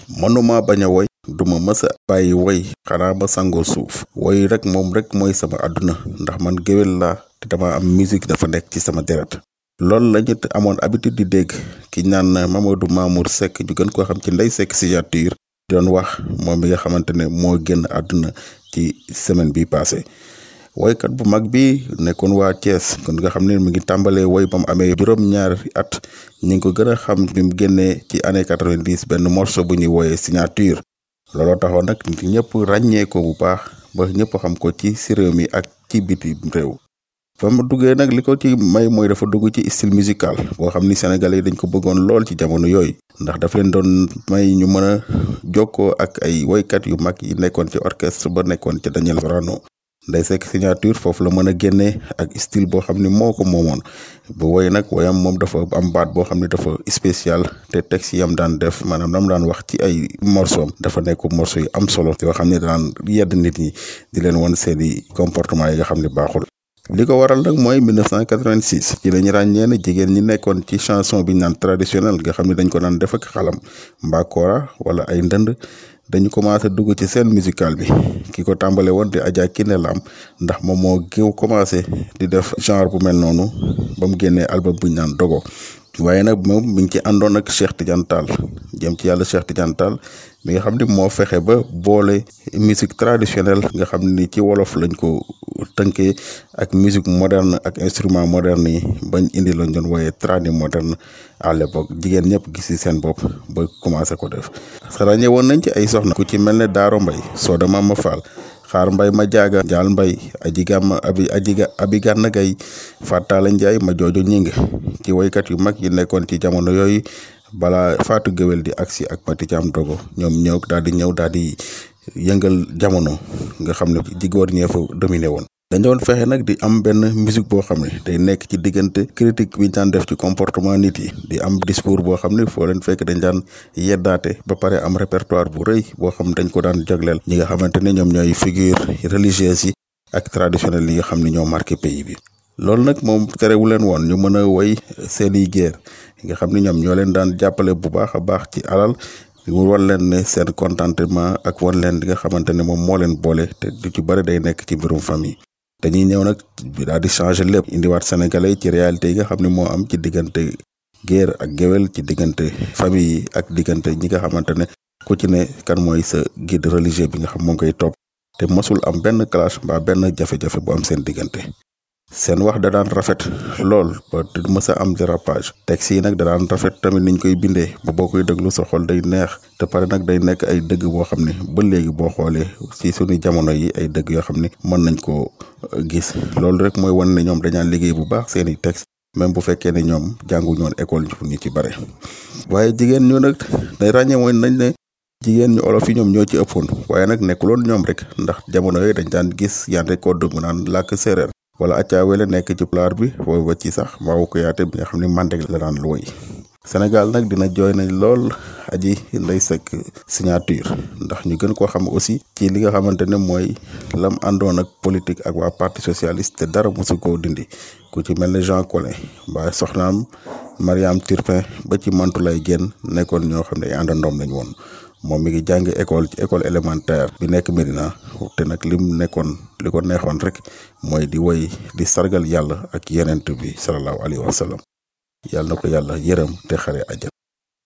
mënuma bañ a woy duma mës a bàyyi woy xanaa ma sangoo suuf woy rek moom rek mooy sama àdduna ndax man géwél laa te dama am musique dafa nekk ci sama deret loolu la ñu amoon habitude di dégg ki ñaan Mamadou Mamour Seck ñu gën koo xam ci Ndeye Seck signature doon wax moom mi nga xamante ne moo génn àdduna ci semaine bi passé woykat bu mag bi nekkoon waa Thiès kon nga xam ne mu ngi tàmbalee woy ba mu amee juróom-ñaari at ñu ngi ko gën a xam bi mu génnee ci année quatre-vingt-dix benn morceau bu ñuy wooyee signature looloo taxoon nag ñëpp ràññee ko bu baax ba ñëpp xam ko ci si réew mi ak ci biti réew. fa mu duggee nag li ko ci may mooy dafa dugg ci style musical boo xam ni sénégalais yi dañ ko bëggoon lool ci jamono yooyu ndax daf leen doon may ñu mën a jokkoo ak ay woykat yu mag yi nekkoon ci orchestre ba nekkoon ci Daniel Sorano Ndeye Seck signature foofu la mën a génnee ak style boo xam ni moo ko moomoon bu woy nag woyam moom dafa am baat boo xam ni dafa spécial te texte yam daan def maanaam lam daan wax ci ay morceau dafa nekk morceau yu am solo yoo xam ne daan yedd nit ñi di leen won seeni comportement yi nga xam ne baaxul li ko waral nag mooy 1986 ci lañu ràññee ne jigéen ñi nekkoon ci chanson bi ñu naan traditionnel nga xam ne dañ ko daan def ak xalam mbaa koora wala ay ndënd dañu commencé dugg ci scène musicale bi ki ko tàmbale woon di Adja Kiné Lam ndax moom moo géew commencé di def genre bu mel noonu ba mu génnee album bu ñu naan dogo waaye nag moom mi ngi ci àndoon ak Cheikh Tidiane Tall jëm ci yàlla Cheikh Tidiane Tall mi nga xam ni moo fexe ba boole musique traditionnelle nga xam ni ci wolof lañ ko tënkee ak musique moderne ak instrument moderne yi bañ indi lañ doon wooyee tradi moderne à l'époque jigéen ñëpp gis ci seen bopp ba commencé ko def ràññee woon nañ ci ay soxna ku ci mel ne Daaro Mbay Sooda Mama Fall xaar mbay ma jaaga jaal mbay aji gàmm abi aji abi gànn gay fàttaala njaay ma joojo ñing ci woykat yu mag yi nekkoon ci jamono yooyu balaa faatu géwél di agsi ak Mati Caam Dogo ñoom ñëw daal di ñëw daal di yëngal jamono nga xam ne jigóor ñee fa dominé woon dañ doon fexe nag di am benn musique boo xam ne day nekk ci diggante critique bi ñu daan def ci comportement nit yi di am discours boo xam ne foo leen fekk dañ daan yeddaate ba pare am répertoire bu rëy boo xam dañ ko daan jagleel ñi nga xamante ne ñoom ñooy figure religieuse yi ak traditionnel yi nga xam ne ñoo marqué pays bi loolu nag moom terewu leen woon ñu mën a woy seeni guerre nga xam ne ñoom ñoo leen daan jàppale bu baax a baax ci alal mu wan leen ne seen contentement ak wan leen li nga xamante ne moom moo leen boole te du ci bëri day nekk ci mbirum famille dañuy ñëw nag daal di changer lépp indiwaat sénégalais ci réalité yi nga xam ne moo am ci diggante guerre ak géwél ci diggante famille yi ak diggante ñi nga xamante ne ku ci ne kan mooy sa guide religieux bi nga xam moo ngi koy topp te mosul am benn clash mbaa benn jafe-jafe bu am seen diggante seen wax da daan rafet lool ba du mës a am dérapage texte yi nag da daan rafet tamit niñ koy bindee ba boo koy déglu sa xol day neex te pare nag day nekk ay dëgg boo xam ne ba léegi boo xoolee ci suñu jamono yi ay dëgg yoo xam ne mën nañ koo gis loolu rek mooy wan ne ñoom dañaan liggéey bu baax seeni texte même bu fekkee ne ñoom jànguñu woon école ñu ci bare waaye jigéen ñu nag day ràññee mooy nañ ne jigéen ñu olof yi ñoom ñoo ci ëppoon waaye nag nekkuloon ñoom rek ndax jamono yooyu dañ daan gis yande ko dëgg naan làkk séeréer wala accaawele nekk ci pulaar bi wooy ba ci sax maawu ko yaate bi nga xam ne mandeg la daan looy Sénégal nag dina jooy nañ lool aji Ndeye Seck signature ndax ñu gën koo xam aussi ci li nga xamante ne mooy lam àndoon ak politique ak waa parti socialiste te dara mosu koo dindi ku ci mel ne Jean Collin mbaa soxnaam Mariam Turpin ba ci Mantoulaye Diène nekkoon ñoo xam ne ay àndandoom lañ woon moom mi ngi jàng école ci école élémentaire bi nekk Médina te nag lim nekkoon li ko neexoon rek mooy di woy di sargal yàlla ak yenent bi sallallahu alayhi wa sallam yàlla na ko yàlla yërëm te xare àjjana